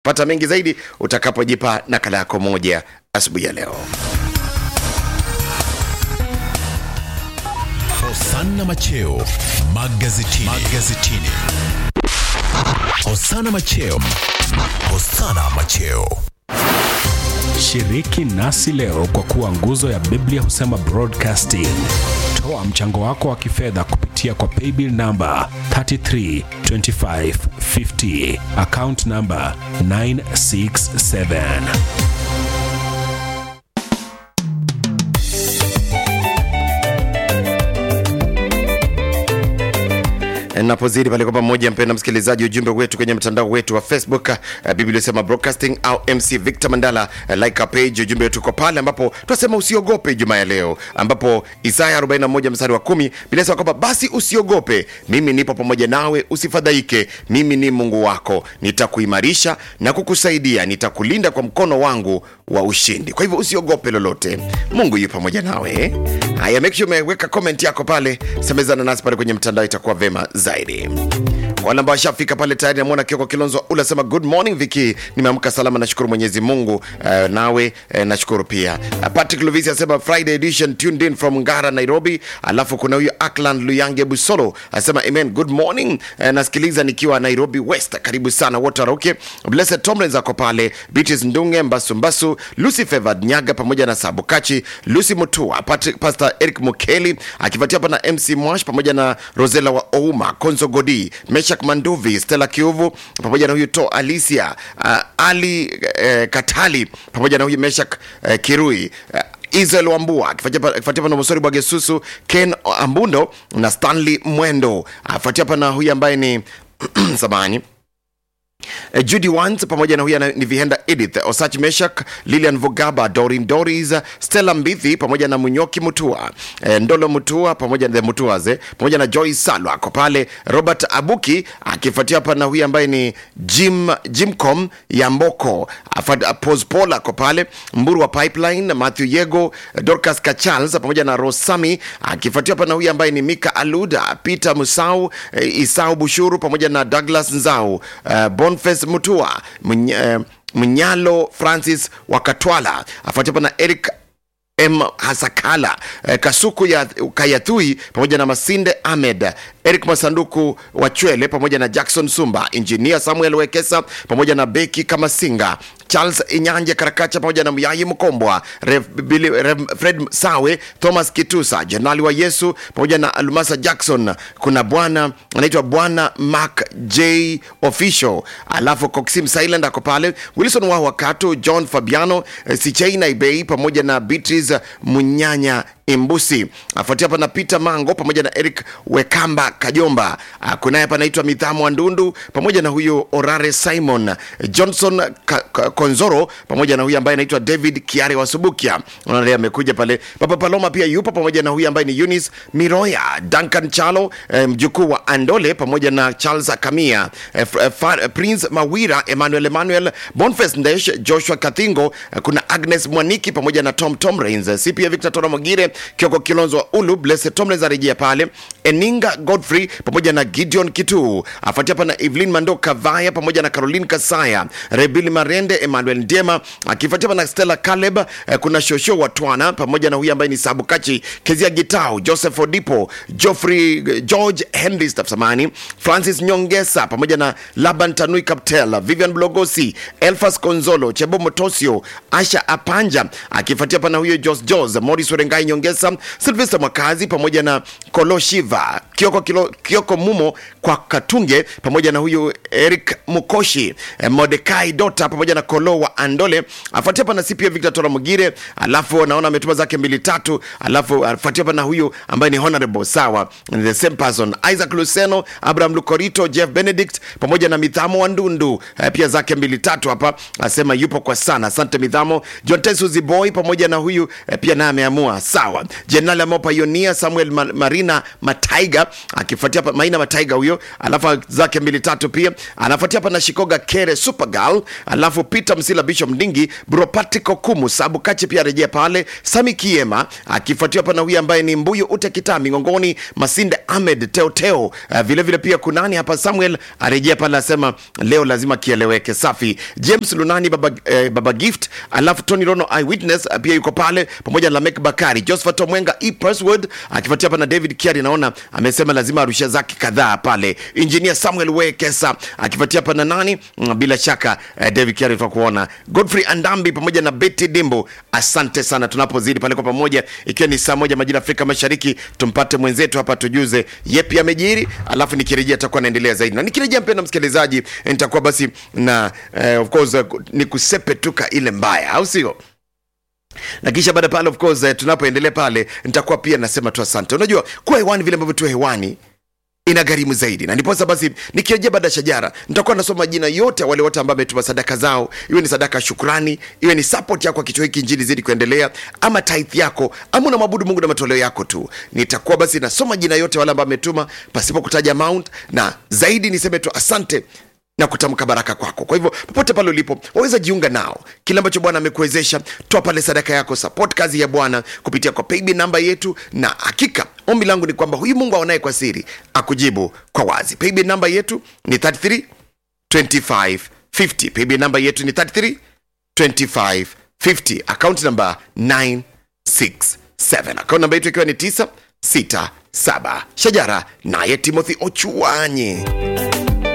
pata mengi zaidi utakapojipa nakala yako moja asubuhi ya leo. Hosanna Macheo magazetini. magazetini. Hosanna Macheo. Hosanna Macheo. Shiriki nasi leo kwa kuwa nguzo ya Biblia husema broadcasting. Toa mchango wako wa kifedha kupitia kwa paybill namba 332550 account namba 967. napozidi pale kwa pamoja, mpenda msikilizaji, ujumbe wetu kwenye mtandao wetu wa Facebook uh, Biblia sema broadcasting au MC Victor Mandala uh, like our page. Ujumbe wetu uko pale ambapo tunasema usiogope Ijumaa ya leo, ambapo Isaya 41 mstari wa 10 Biblia inasema kwamba basi usiogope, mimi nipo pamoja nawe, usifadhaike, mimi ni Mungu wako, nitakuimarisha na kukusaidia, nitakulinda kwa mkono wangu wa ushindi. Kwa hivyo usiogope lolote, Mungu yu pamoja nawe. eh? Haya, make sure umeweka comment yako pale, semezana nasi pale kwenye mtandao, itakuwa vema zaidi. Kwa wale ambao washafika pale tayari, namwona Kioko Kilonzo ule asema good morning Viki, nimeamka salama, nashukuru Mwenyezi Mungu. Uh, nawe uh, nashukuru pia. Uh, Patrick Luvisi asema Friday edition tuned in from Ngara Nairobi. Alafu kuna huyu Akland Luyange Busolo asema amen, good morning. Uh, nasikiliza nikiwa Nairobi West, karibu sana wote waroke. Blessed Tomlins ako pale, Beatrice Ndunge Mbasu Mbasu, Lucy Favored Nyaga pamoja na Sabukachi, Lucy Mutua, Patrick, Pastor Eric Mukeli akifuatia hapa na MC Mwash pamoja na Rosela wa Ouma, Konzo Godi, Meshak Manduvi, Stella Kiuvu pamoja na huyu To Alicia, uh, Ali uh, Katali pamoja na huyu Meshak uh, Kirui uh, Israel Wambua akifuatia pana Mosori Bwagesusu, Ken Ambundo na Stanley Mwendo afuatia hapa na huyu ambaye ni samani Eh, Judy Wans pamoja na huyu ana- ni Vihenda Edith Osach Meshak, Lilian Vugaba, Dorin Doris, Stella Mbithi pamoja na Munyoki Mutua, eh, Ndolo Mutua pamoja na the Mutuas eh, pamoja na Joy Salwa ako pale, Robert Abuki akifuatia hapa na huyu ambaye ni Jim Jimcom ya Mboko, Afad- Pos Paul ako pale, Mburu wa Pipeline, Matthew Yego, Dorcas Kachals pamoja na Rosami akifuatia hapa na huyu ambaye ni Mika Aluda, Peter Musau, eh, Isau Bushuru pamoja na Douglas Nzau, uh, Boniface Mutua, Mny, uh, Mnyalo Francis Wakatwala afuatia hapa na Eric M Hasakala eh, Kasuku ya Kayathui pamoja na Masinde Ahmed, Eric Masanduku wa Chwele pamoja na Jackson Sumba, Engineer Samuel Wekesa pamoja na Beki Kamasinga, Charles Inyanje Karakacha pamoja na Myayi Mkombwa, Rev, Billy, Rev, Fred Sawe, Thomas Kitusa, Jenerali wa Yesu pamoja na Almasa Jackson. Kuna bwana anaitwa bwana Mark J Official, alafu Coxim Silent ako pale, Wilson wa Wakatu, John Fabiano, eh, Sichaina Ibei pamoja na Beatrice Munyanya Imbusi afuatia hapa na Peter Mango pamoja na Eric Wekamba Kajomba. Ah, Kunaye hapa anaitwa Mithamo Ndundu pamoja na huyu Orare Simon Johnson Ka Ka Konzoro pamoja na huyu ambaye anaitwa David Kiare wa Subukia. Unaona amekuja pale. Papa Paloma pia yupo pamoja na huyu ambaye ni Eunice Miroya, Duncan Chalo, eh, mjukuu wa Andole pamoja na Charles Kamia, eh, F- eh, Fa- eh, Prince Mawira, Emmanuel Emmanuel, Boniface Ndesh, Joshua Kathingo, eh, kuna Agnes Mwaniki pamoja na Tom Tom Rains, eh, CPA Victor Tora Mogire, Kioko Kilonzo wa Ulu, Blessed Tomlins arejea pale, Eninga Godfrey pamoja na Gideon Kitu, afuatia hapa na Evelyn Mando Kavaya pamoja na Caroline Kasaya, Rebili Marende, Emmanuel Ndiema, akifuatia hapa na Stella Caleb, eh, kuna Shosho wa Twana pamoja na huyu ambaye ni Sabukachi, Kezia Gitau, Joseph Odipo, Geoffrey George Henry Stafsamani, Francis Nyongesa pamoja na Laban Tanui Kaptel, Vivian Blogosi, Elfas Konzolo, Chebo Motosio, Asha Apanja, akifuatia hapa na huyo Jos Jos, Morris Werengai Nyongesa, Sylvester Mwakazi pamoja na Kolo Shiva, Kioko, Kilo, Kioko Mumo kwa Katunge pamoja na huyu Eric Mukoshi, eh, Modekai Dota pamoja na Kolo wa Andole, afuatia hapa na CPA Victor Tora Mugire, alafu naona ametuma zake mbili tatu, alafu afuatia hapa na huyu ambaye ni honorable sawa, the same person Isaac Luceno, Abraham Lukorito, Jeff Benedict pamoja na Mithamo wa Ndundu, eh, pia zake mbili tatu hapa, asema yupo kwa sana. Asante Mithamo. John Tesuzi Boy pamoja na huyu eh, pia naye ameamua sawa. sawa jenerali ameopa yonia samuel Ma- marina mataiga akifuatia hapa maina mataiga huyo alafu zake mbili tatu pia anafuatia hapa na shikoga kere supergal alafu peter msila bishop mdingi bropatiko kumu sabu kachi pia arejea pale sami kiema akifuatia hapa na huyu ambaye ni mbuyu ute kitami ngongoni masinde ahmed teoteo uh, vile vile pia kunani hapa samuel arejea pale asema leo lazima kieleweke safi james lunani baba, eh, baba gift alafu tony rono eyewitness uh, pia yuko pale pamoja na lamek bakari josephat omwenga e perswood akifuatia hapa na david kiari naona amesema lazima arusha zake kadhaa pale engineer samuel wekesa akifuatia hapa na nani Mm, bila shaka eh, david kiari tutakuona godfrey andambi pamoja na betty dimbo asante sana tunapozidi pale kwa pamoja ikiwa ni saa moja majira afrika mashariki tumpate mwenzetu hapa tujuze yepi amejiri alafu nikirejea takuwa naendelea zaidi na nikirejea mpenda msikilizaji nitakuwa basi na eh, of course eh, ni kusepetuka ile mbaya au sio na kisha baada pale of course eh, tunapoendelea pale nitakuwa pia nasema tu asante unajua kuwa hewani vile ambavyo tu hewani ina gharimu zaidi na ndiposa basi nikirejea baada ya shajara nitakuwa nasoma majina yote ya wale wote ambao ametuma sadaka zao iwe ni sadaka ya shukrani iwe ni support yako kichwa hiki njini zidi kuendelea ama tithe yako ama unamwabudu mungu na matoleo yako tu nitakuwa basi nasoma jina yote wale ambao ametuma pasipo kutaja amount na zaidi niseme tu asante na kutamka baraka kwako kwa hivyo popote pale ulipo waweza jiunga nao kile ambacho bwana amekuwezesha toa pale sadaka yako support kazi ya bwana kupitia kwa paybill namba yetu na hakika ombi langu ni kwamba huyu mungu aonaye kwa siri akujibu kwa wazi paybill namba yetu ni 33 25 50 paybill namba yetu ni 33 25 50 account namba 967 account namba yetu ikiwa ni 967 shajara naye timothy ochuanyi